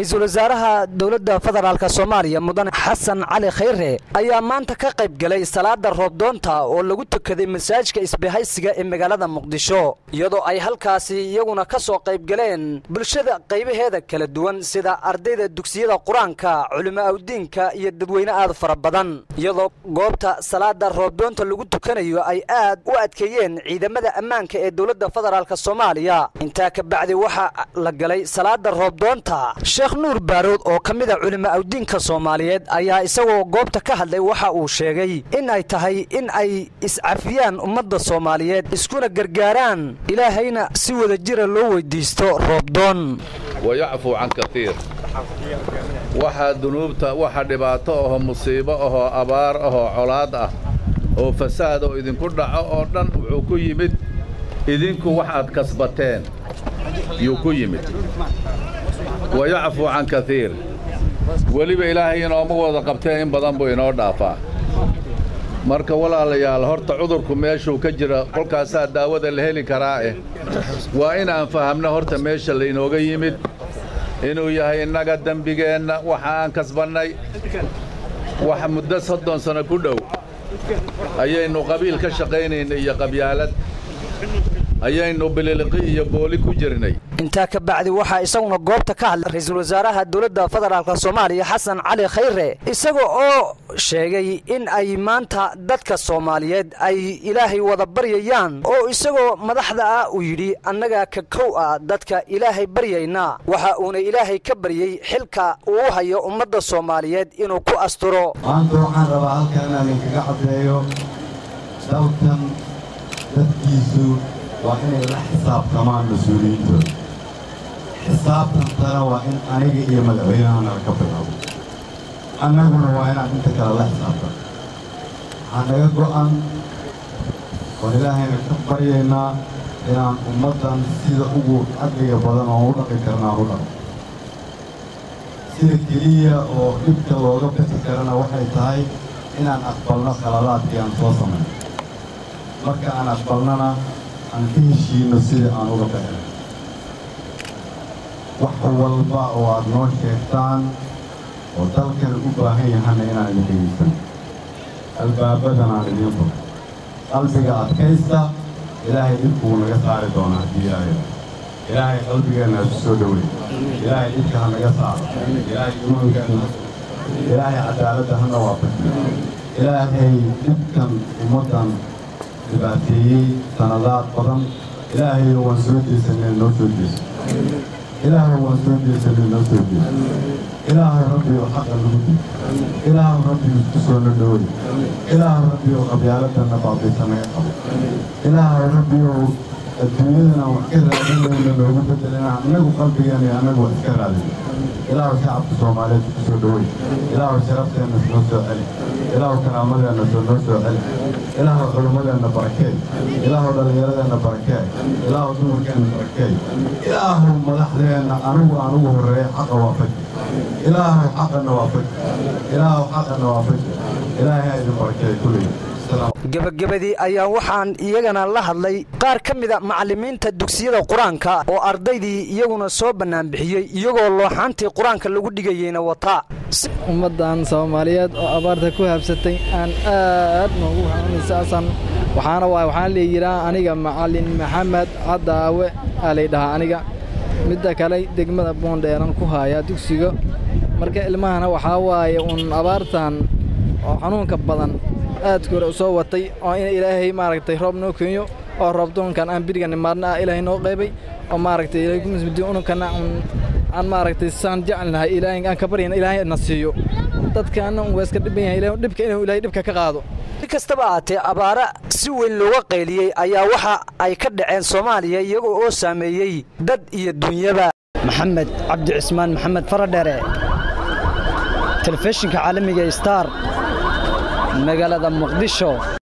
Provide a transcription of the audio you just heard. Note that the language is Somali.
ra-iisul wasaaraha dowladda federaalk soomaaliya mudane xasan cali khayre ayaa maanta ka qayb galay salaada roobdoonta oo lagu tukaday masaajidka isbahaysiga ee magaalada muqdisho iyadoo ay halkaasi iyaguna ka soo qayb galeen bulshada qaybaheeda kala duwan sida ardayda dugsiyada qur-aanka culimo awdiinka iyo dadweyne aad fara badan iyadoo goobta salaada roobdoonta lagu tukanayo ay aad u adkeeyeen ciidamada ammaanka ee dowladda federaalk soomaaliya intaa ka bacdi waxaa la galay salaada roobdoonta sheekh nuur baarood oo ka mida culimo awdiinka soomaaliyeed ayaa isagoo goobta ka hadlay waxa uu sheegay in ay tahay in ay iscafiyaan ummadda soomaaliyeed iskuna gargaaraan ilaahayna si wada jira loo weydiisto roobdoon wayacfuu can kaiir waxaa dunuubta waxa dhibaato ahoo musiibo ahoo abaar ahoo colaad ah oo fasaad oo idinku dhaco oo dhan wuxuu ku yimid idinku wax aad kasbateen yuu ku yimid wayacfuu can kaiir weliba ilaahay inooma wada qabteen in badan buu inoo dhaafaa marka walaalayaal horta cudurku meeshuu ka jira kolkaasaa daawada la heli karaa eh waa inaan fahamno horta meesha laynooga yimid inuu yahay innaga dembigeenna waxa aan kasbannay wax muddo soddon sanno ku dhow ayaynu qabiil ka shaqaynaynay iyo qabyaalad ayaynu bililiqi iyo booli ku jirnay intaa ka bacdi waxaa isaguna goobta ka hadlay ra-iisul wasaaraha dowladda federaalk soomaaliya xasan cali khayre isaga oo sheegay in ay maanta dadka soomaaliyeed ay ilaahay wada baryayaan oo isagoo madaxda ah uu yidhi annaga ka kow ah dadka ilaahay baryayna waxa uuna ilaahay ka baryey xilka uu hayo ummadda soomaaliyeed inuu ku asturo maanta waxaan rabaa halkan inaan idinkaga caddeeyo dalkan dadkiisu waa inay la xisaabtamaan mas-uuliyiintooda xisaabtantana waa in aniga iyo madaxweynaha nala ka bilaabo annaguna waa inaan inta kale la xisaabtan waxaa naga go'an oon ilaahayna ka baryaynaa inaan ummaddan sida ugu cadliga badan oon u dhaqi karnaan u dhaqo sida keliya oo dhibka looga bixi karana waxay tahay inaan aqbalno khaladaadkii aan soo samayno marka aan aqbalnana aan ka heshiinno sidii aan uga bixinay wax walba oo aad noo sheegtaan oo dalkan u baahan yahanna inaan idin dhegaysan albaabadan aan idiin furo qalbiga adkaysta ilaahay dhibkuu naga saari doona haddii ilaahay ilaahay qalbigeenna ha isu soo dhoweyn ilaahay dhibka ha naga saaro ilaahay imaankeena ilaahay cadaaladda hana waafajiyo ilaahay dhibkan ummaddan dhibaateeyey sanadaad badan ilaahayna waan soo jeesanay noo soo jeeso ilaahay waan soo jeesanay noo soo jeeso ilaahay rabbiyo xaqa nagu dib ilaahay rabbiyo isku soo na dhowey ilaahay rabbiyo qabyaaladana baabiisa naga qabo ilaahay rabbiyo adduunyadana wax ka raadinayna noogu bedelana annagu qalbigeena iyo annagu wax iska raadina ilaahu shacabka soomaaliyeed isku soo dhowey ilaahu sharafteenna noo soo celi ilaahu karaamadeenna soo noo soo celi ilaahu culimmadeenna barakee ilaahu dhallinyaradeenna barakee ilaahu dumarkeenna barakee ilaahu madaxdeenna anugu aan ugu horreeya xaqa waafaji ilaahu xaqana waafaji ilaahu xaqana waafaji ilaahay ha idin barakeey kulliy gebagabadii ayaa waxaan iyagana la hadlay qaar ka mida macallimiinta dugsiyada qur-aanka oo ardaydii iyaguna soo bannaanbixiyey iyagoo looxaantii qur-aanka lagu dhigayeyna wataa ummaddan soomaaliyeed oo abaarta ku habsatay aan aad noogu xanuunaysaasan waxaana waay waxaan leeyihaa aniga macallin maxamed cadaawe aa laydhahaa aniga midda kale degmada boondheeran ku haayaa dugsiga marka ilmahana waxaa waaye uun abaartan oo xanuunka badan aadka hore u soo watay oo in ilaahay maaragtay roob noo keenyo oo roobdoonkan aan biriga nimaadna ah ilaahay noo qaybay oo maaragtay ilaahay ku mismidi ununkana aan maaragtay saan jecelnahay ilaahay aan ka baryana ilaahay na siiyo dadkaana un waa iska dhiban yahay ilaahay dhibka inuu ilaahay dhibka ka qaado si kastaba ahaatee abaara si weyn looga qayliyey ayaa waxa ay ka dhaceen soomaaliya iyagoo oo saameeyey dad iyo dunyaba maxamed cabdi cismaan maxamed faradheere telefishinka caalamiga star magaalada muqdisho